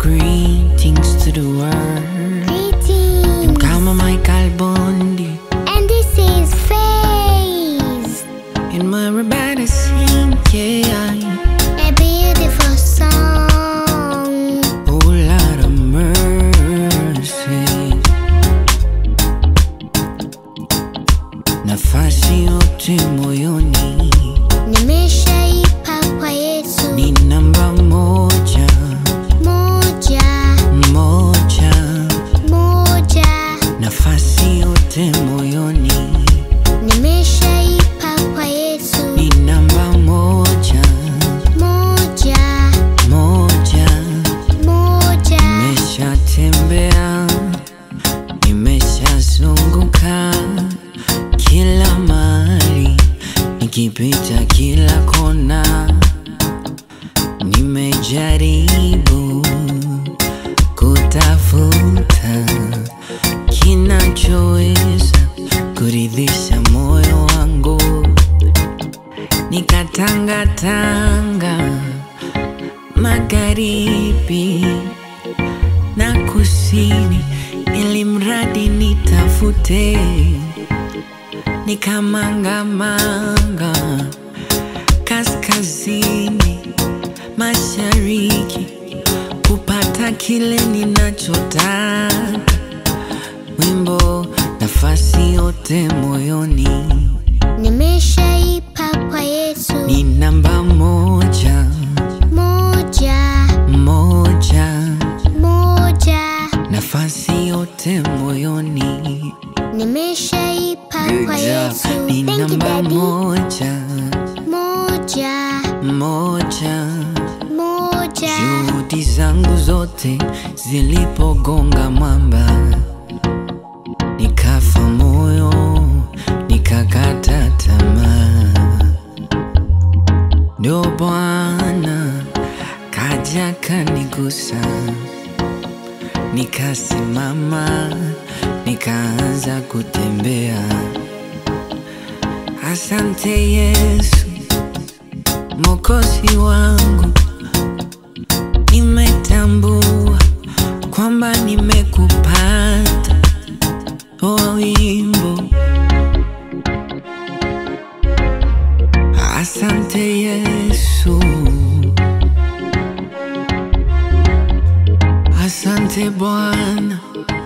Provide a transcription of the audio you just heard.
Greetings to the world. Greetings. Kama Michael Bondi. And this is Phase. And my everybody sing, yeah. A beautiful song. Oh, Lord of mercy. Nafasi yote moyoni Nimeshaipa kwa Yesu. ni namba moja, Moja, moja. moja. Nafasi yote moyoni Nimeshaipa kwa Yesu. ni namba moja, Moja, moja. moja. Nimeshatembea, nimeshazunguka kila mahali, nikipita kila kona, nimejaribu kutafuta kinachoweza kuridhisha moyo wangu, nikatangatanga magharibi na kusini, ili mradi nitafute, nikamangamanga kaskazini, mashariki, kupata kile ninachotaka. Wimbo nafasi yote moyoni Nimeshaipa kwa Yesu. ni namba moja, Moja, moja, moja. nafasi yote moyoni Nimeshaipa kwa Yesu. ni Thank you, namba Daddy. moja, Moja, moja. moja. Juhudi zangu zote zilipogonga mwamba, nikafa moyo, nikakata tamaa. Ndio Bwana kaja kanigusa, nikasimama, nikaanza kutembea. Asante Yesu, Mwokozi wangu nimetambua kwamba nimekupata o wimbo. Asante Yesu, asante Bwana